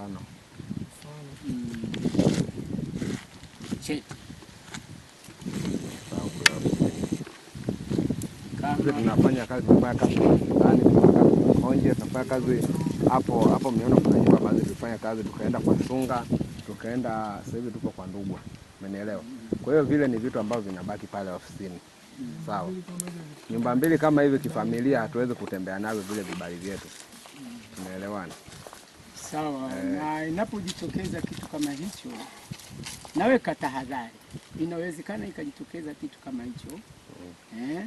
mfano Che- sisi kama tunafanya kazi, tunafanya kazi ndani, tunafanya kazi Konje, tunafanya kazi hapo hapo. Mmeona kuna nyumba baadhi tulifanya kazi, tukaenda kwa Sunga, tukaenda sasa hivi tuko kwa Ndugwa, umenielewa? Kwa hiyo vile ni vitu ambavyo vinabaki pale ofisini, sawa. Nyumba mbili kama hivi kifamilia, hatuwezi kutembea navyo vile vibali vyetu, tumeelewana? sawa. Na inapojitokeza kitu kama hicho, naweka tahadhari. Inawezekana ikajitokeza kitu kama hicho eh,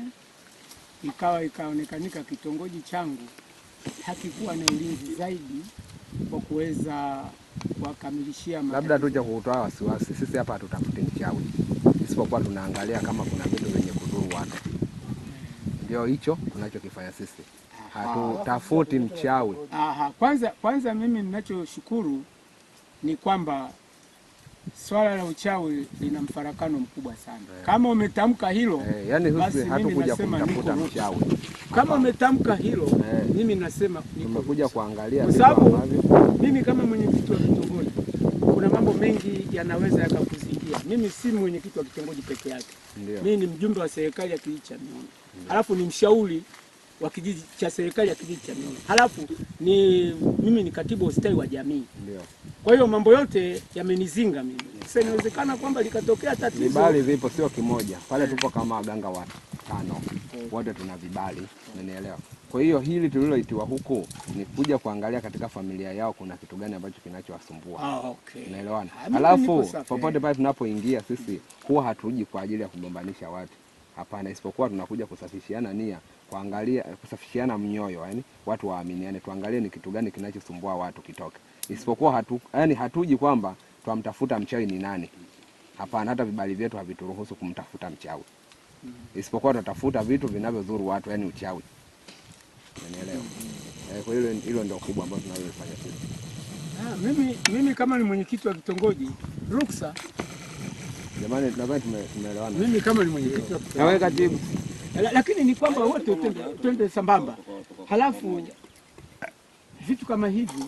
ikawa ikaonekanika kitongoji changu hakikuwa na ulinzi zaidi kwa kuweza kuwakamilishia Labda matatizo. tuje kutoa wasiwasi, sisi hapa hatutafuti mchawi, isipokuwa tunaangalia kama kuna vitu vyenye kudhuru watu. Ndio hicho tunachokifanya sisi, hatutafuti mchawi. Aha, kwanza kwanza mimi ninachoshukuru ni kwamba swala la uchawi lina mfarakano mkubwa sana. Kama umetamka hilo, Eh, yani basi sisi mimi hatukuja nasema kumtafuta niko- mchawi, kama umetamka hilo, Eh. mimi nasema niko tumekuja kuangalia Kwa vitu sababu ambavyo mimi kama mwenyekiti wa kitongoji, kuna mambo mengi yanaweza yakakuzingia. Mimi si mwenyekiti wa kitongoji peke yake, ndio mimi ni mjumbe wa serikali ya kijiji cha Miona, halafu ni mshauri wa kijiji cha serikali ya kijiji cha Miona, halafu ni mimi ni katibu wa ustawi wa jamii. ndio Kwa hiyo mambo yote yamenizinga mimi. Sasa inawezekana kwamba likatokea tatizo. vibali vipo, sio kimoja pale. Tupo kama waganga watano, wote tuna vibali, umenielewa? Kwa hiyo hili tuliloitiwa huku ni kuja kuangalia katika familia yao kuna kitu gani ambacho kinachowasumbua. Ah, okay. Unaelewana? Ah, mimi niko Alafu safi. popote pale tunapoingia sisi huwa hatuji kwa ajili ya kugombanisha watu, hapana, isipokuwa tunakuja kusafishiana nia, kuangalia kusafishiana mnyoyo, yani watu waaminiane, tuangalie ni kitu gani kinachosumbua watu kitoke, isipokuwa hatu, yani hatuji kwamba twamtafuta mchawi ni nani. Hapana, hata vibali vyetu havituruhusu kumtafuta mchawi, isipokuwa tunatafuta vitu vinavyodhuru watu, yani uchawi. Unanielewa? Eh, kwa hilo hilo ndio kubwa ambalo tunalofanya sisi. Ah, mimi, mimi kama ni mwenyekiti wa kitongoji ruksa, Jamani, nadhani tume- tumeelewana. mimi kama ni mwenyekiti wa kitongoji Nawe katibu La- lakini ni kwamba wote twende, twende sambamba, halafu vitu kama hivi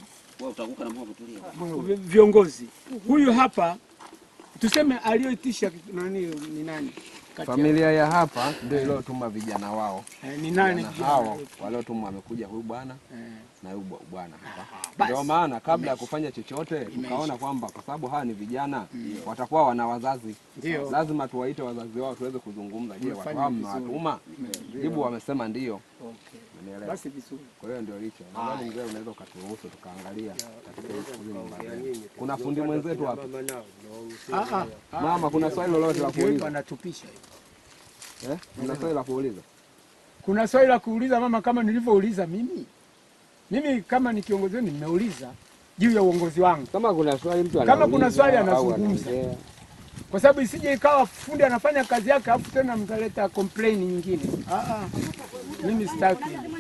vi- viongozi, huyu hapa tuseme aliyoitisha kitu- nani ni nani kati ya- Familia ya hapa ndio iliyotuma vijana wao. eh, ni nani Vijana hao waliotumwa wamekuja huyu bwana Eh, na huyu bwa- bwana hapa. basi. Ndio maana kabla ya kufanya chochote tukaona kwamba kwa sababu hawa ni vijana watakuwa wana wazazi, Ndio. lazima tuwaite wazazi wao tuweze kuzungumza. Je, watu Umefanya hao vizuri. mmewatuma? Jibu wamesema ndio. Okay. Umenielewa? Basi vizuri. Kwa hiyo ndio hicho. Nadhani mzee unaweza ukaturuhusu tukaangalia katika hizi nyumba zenu. Kuna fundi mwenzetu hapa. Ah, ah, ah. Mama, kuna swali lolote la Ndio hivyo kuuliza? anatupisha. Eh? Kuna swali la kuuliza? Kuna swali la kuuliza mama, kama nilivyouliza mimi. Mimi kama ni kiongozi wenu nimeuliza juu ya uongozi wangu, Kama kuna swali mtu Kama kuna anauliza swali au anazungumza. anaongea. kwa sababu isije ikawa fundi anafanya kazi yake afu tena mtaleta complain nyingine. Ah, ah. Mimi sitaki.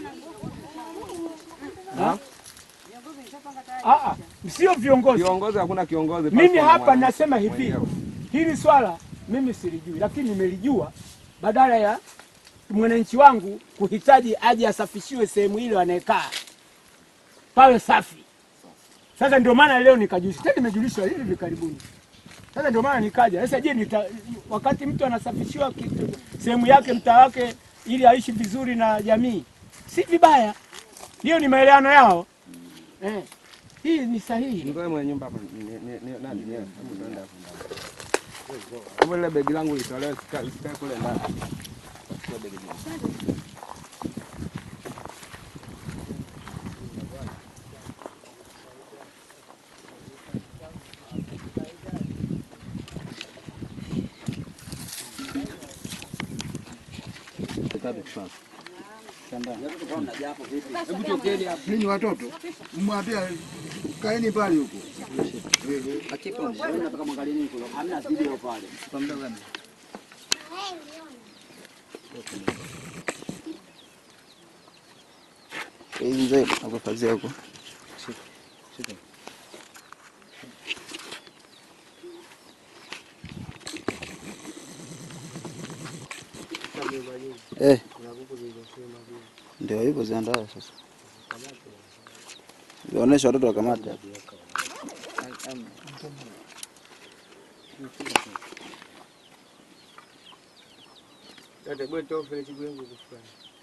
Ah? Ah, ah. Sio viongozi. Kiongozi hakuna kiongozi. Mimi pasipo na hapa mwananchi nasema hivi, mwenyewe. hili swala mimi silijui, lakini nimelijua badala ya mwananchi wangu kuhitaji aje asafishiwe sehemu ile anayekaa pawe safi. Sasa ndio maana leo nikajulisha, tena nimejulishwa hivi hivi karibuni. Sasa ndio maana nikaja. Sasa je, nita, wakati mtu anasafishiwa kitu sehemu yake mtaa wake ili aishi vizuri na jamii, si vibaya. Hiyo ni maelewano yao eh. Hii ni sahihi. Ngoe mwenye nyumba hapa ni- ni- ni- nani ni wewe? Hebu tuende hapo ndani. Hebu ile begi langu litolewe sika- sikae kule ndani. Chukua begi langu. Ninyi watoto mwambia kaeni pale huko. Hii mzee nakufazia huko. Eh, ndio hivyo ziandaa sasa, zionyesha watoto wakamata. Dada bwana toa file chigwengu kufanya.